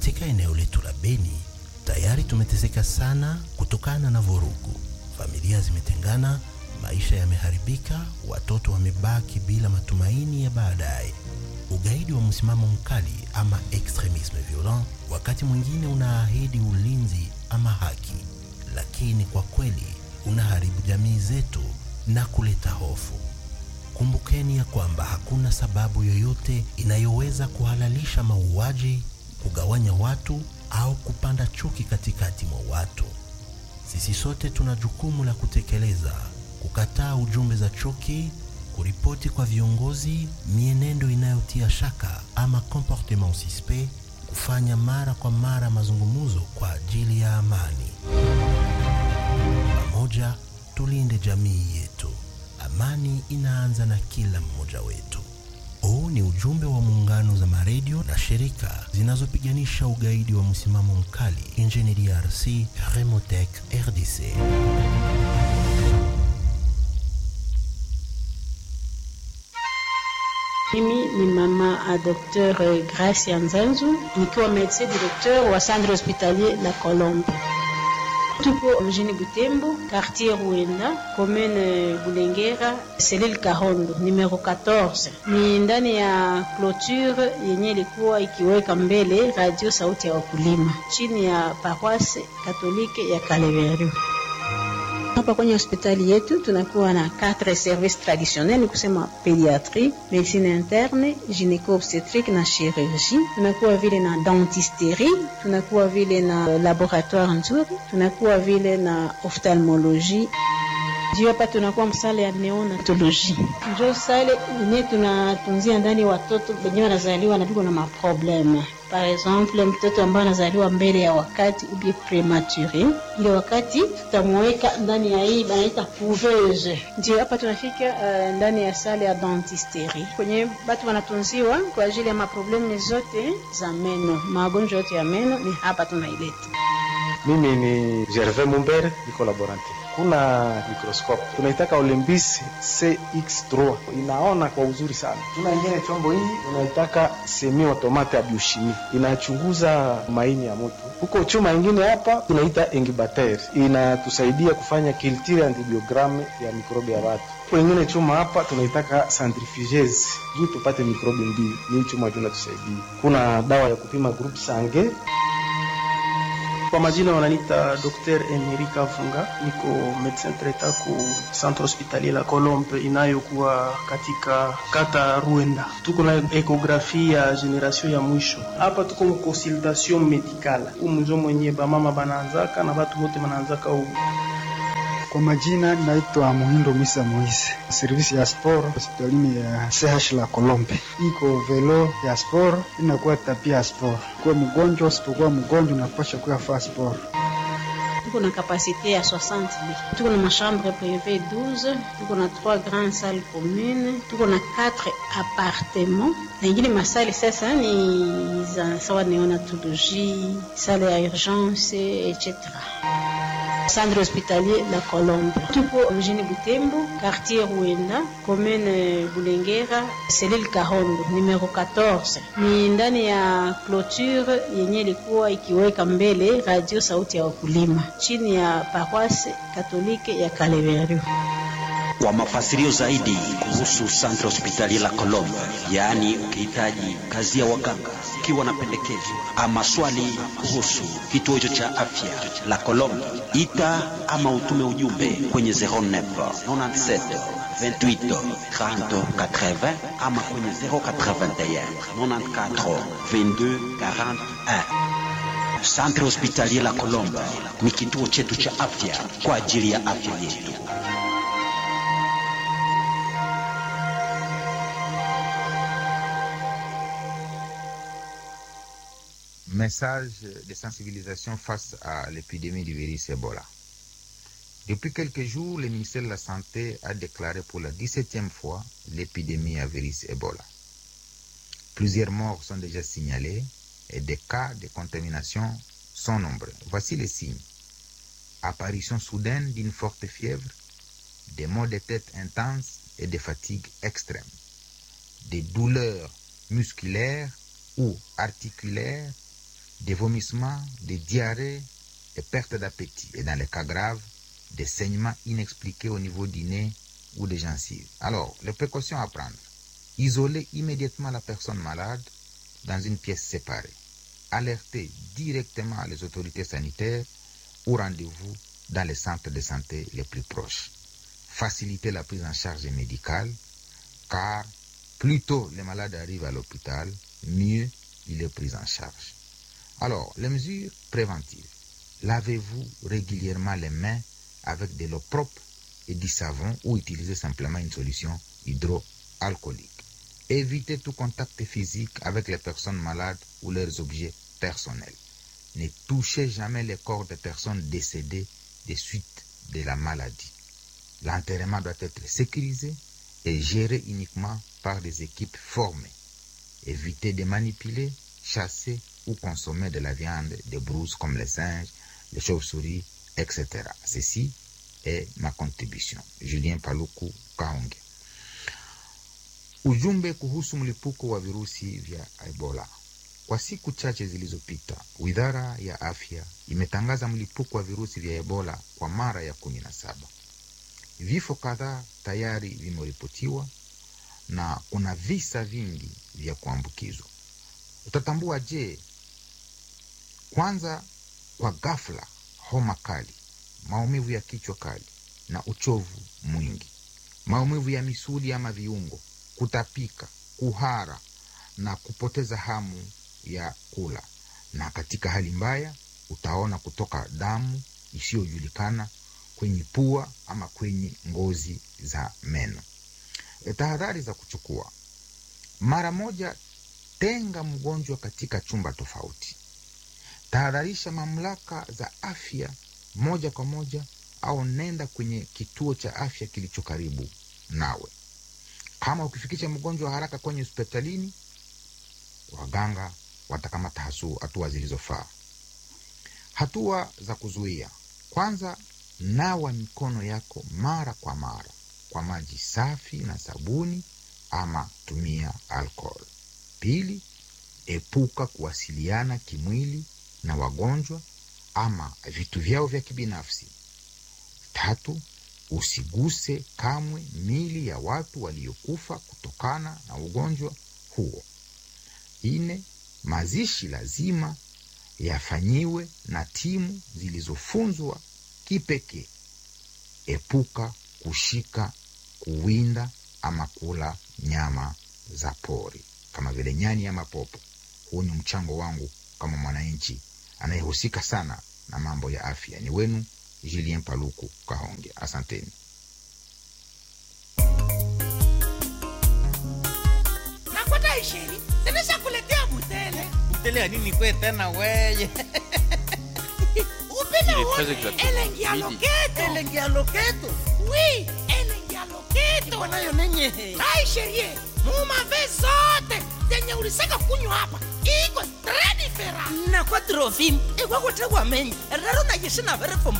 Katika eneo letu la Beni tayari tumeteseka sana kutokana na vurugu. Familia zimetengana, maisha yameharibika, watoto wamebaki bila matumaini ya baadaye. Ugaidi wa msimamo mkali ama extremisme violent wakati mwingine unaahidi ulinzi ama haki, lakini kwa kweli unaharibu jamii zetu na kuleta hofu. Kumbukeni ya kwamba hakuna sababu yoyote inayoweza kuhalalisha mauaji, kugawanya watu au kupanda chuki katikati mwa watu. Sisi sote tuna jukumu la kutekeleza, kukataa ujumbe za chuki, kuripoti kwa viongozi mienendo inayotia shaka ama comportement suspect, kufanya mara kwa mara mazungumzo kwa ajili ya amani. Pamoja tulinde jamii yetu. Amani inaanza na kila mmoja wetu. Huu ni ujumbe wa muungano za maredio na shirika zinazopiganisha ugaidi wa msimamo mkali nchini DRC, Remotec RDC. Mimi ni mama a Dr. Gracia Nzanzu nikiwa medecin directeur wa centre hospitalier La Colombe. Tuko mjini Butembo, quartier Ruenda, commune Bulengera, selile Kahondo, numero 14. Ni ndani ya clôture yenye ilikuwa ikiweka mbele radio sauti ya wakulima chini ya paroisse katolike ya Kaleveru. Hapa kwenye hospitali yetu tunakuwa na quatre services traditionnels, ni kusema pediatrie, medicine interne, gynéco obstétrique na chirurgie. Tunakuwa vile na dentisterie, tunakuwa vile na laboratoire nzuri, tunakuwa vile na ophtalmologie juu hapa tunakuwa msale ya neonatologie, njo sale yenye tunatunzia ndani watoto wenyewe wanazaliwa na viko na maprobleme. Par exemple, mtoto ambaye anazaliwa mbele ya wakati ubie premature, ile wakati tutamweka ndani ya hii banaita couveuse. Ndio hapa tunafika uh, ndani ya sale ya dentisterie kwenye batu wanatunziwa kwa ajili ya maprobleme zote za meno, magonjwa yote ya meno ni hapa tunaileta. Mimi ni Gervais Mumbere, niko laborante. Kuna microscope tunaitaka Olympus CX3, inaona kwa uzuri sana. Tuna ingine chombo hii tunaitaka semi automate ya biochimie, inachunguza maini ya mtu. Huko chuma ingine hapa tunaita incubator, inatusaidia kufanya culture antibiogramme ya mikrobi ya watu. Huko ingine chuma hapa tunaitaka centrifugeuse, juu tupate mikrobi mbili. Ni chuma tunatusaidia. Kuna dawa ya kupima group sange kwa majina wananiita Dr. Emerika Funga, niko medecin traitant ku centre hospitalier la Colombe inayokuwa katika kata Ruenda. Tuko na ekografi ya generation ya mwisho hapa, tuko mu consultation medicale umunjo mwenye bamama banaanzaka na batu bote banaanzaka u kwa majina naitwa Muhindo Misa Moise, servisi ya sport hospitalini ya CH la Kolombe. Iko velo ya sport inakuwa tapia ya sport. Kuwa mgonjwa usipokuwa mgonjwa unapasha kuya faa sport. Tuko na kapasite ya 60 lits. Tuko na machambre privé 12, tuko na 3 grandes salles communes, tuko na 4 appartements. Na ingine masali sasa ni za sawa neonatologie, salle ya urgence etc centre hospitalier La Colombe. Tuko mjini Butembo, quartier Ruenda, commune Bulengera, selile Kahondo, numero 14. Ni ndani ya clôture yenye ilikuwa ikiweka mbele radio sauti ya wakulima chini ya paroisse katolike ya Kaleveru. Kwa mafasirio zaidi kuhusu Centre Hospitalier La Colombe, yaani ukihitaji kazi ya waganga, ukiwa na pendekezo ama swali kuhusu kituo hicho cha afya La Colombe, ita ama utume ujumbe kwenye 09 97 28 30 80 ama kwenye 081 94 22 41. Centre Hospitalier La Colombe ni kituo chetu cha afya kwa ajili ya afya yetu. Message de sensibilisation face à l'épidémie du virus Ebola. Depuis quelques jours, le ministère de la Santé a déclaré pour la 17e fois l'épidémie à virus Ebola. Plusieurs morts sont déjà signalés et des cas de contamination sont nombreux. Voici les signes. Apparition soudaine d'une forte fièvre, des maux de tête intenses et des fatigues extrêmes, des douleurs musculaires ou articulaires, des vomissements, des diarrhées et perte d'appétit. Et dans les cas graves, des saignements inexpliqués au niveau du nez ou des gencives. Alors, les précautions à prendre. Isoler immédiatement la personne malade dans une pièce séparée. Alerter directement les autorités sanitaires ou rendez-vous dans les centres de santé les plus proches. Faciliter la prise en charge médicale, car plus tôt les malades arrivent à l'hôpital, mieux il est pris en charge. Alors, les mesures préventives. Lavez-vous régulièrement les mains avec de l'eau propre et du savon ou utilisez simplement une solution hydroalcoolique. Évitez tout contact physique avec les personnes malades ou leurs objets personnels. Ne touchez jamais les corps des personnes décédées des suites de la maladie. L'enterrement doit être sécurisé et géré uniquement par des équipes formées. Évitez de manipuler, chasser ou consommer de la viande des brouses comme les singes, les chauves-souris, etc. Ceci est ma contribution. Julien Paluku Kahonge. Ujumbe kuhusu mlipuko wa virusi vya Ebola. Kwa siku chache zilizopita, Wizara ya Afya imetangaza mlipuko wa virusi vya Ebola kwa mara ya kumi na saba. Vifo kadhaa tayari vimeripotiwa na kuna visa vingi vya kuambukizwa. Utatambua je? Kwanza, kwa ghafla, homa kali, maumivu ya kichwa kali na uchovu mwingi, maumivu ya misuli ama viungo, kutapika, kuhara na kupoteza hamu ya kula, na katika hali mbaya utaona kutoka damu isiyojulikana kwenye pua ama kwenye ngozi za meno. E, tahadhari za kuchukua: mara moja, tenga mgonjwa katika chumba tofauti. Tahadharisha mamlaka za afya moja kwa moja, au nenda kwenye kituo cha afya kilicho karibu nawe. Kama ukifikisha mgonjwa haraka kwenye hospitalini, waganga watakamata hatua zilizofaa. Hatua za kuzuia: kwanza, nawa mikono yako mara kwa mara kwa maji safi na sabuni, ama tumia alcohol. Pili, epuka kuwasiliana kimwili na wagonjwa ama vitu vyao vya kibinafsi. Tatu, usiguse kamwe mili ya watu waliokufa kutokana na ugonjwa huo. Nne, mazishi lazima yafanyiwe na timu zilizofunzwa kipekee. Epuka kushika, kuwinda ama kula nyama za pori kama vile nyani ama popo. Huu ni mchango wangu kama mwananchi anayehusika sana na mambo ya afya. Ni wenu Julien Paluku Kahonge, asanteni. nakwata isheri zinishakuletea butele Butele ya nini kwe tena weye? upime Il est très uone exactement elengi ya midi. loketo Elengi ya loketo. wi elengi ya loketo Iko nayo nenye. aisherie mumave zote zenye ulisaka kunywa hapa iko tre difera Na kwa trofim, ikwa kutegwa menyi. Rero na yeshina vere fombo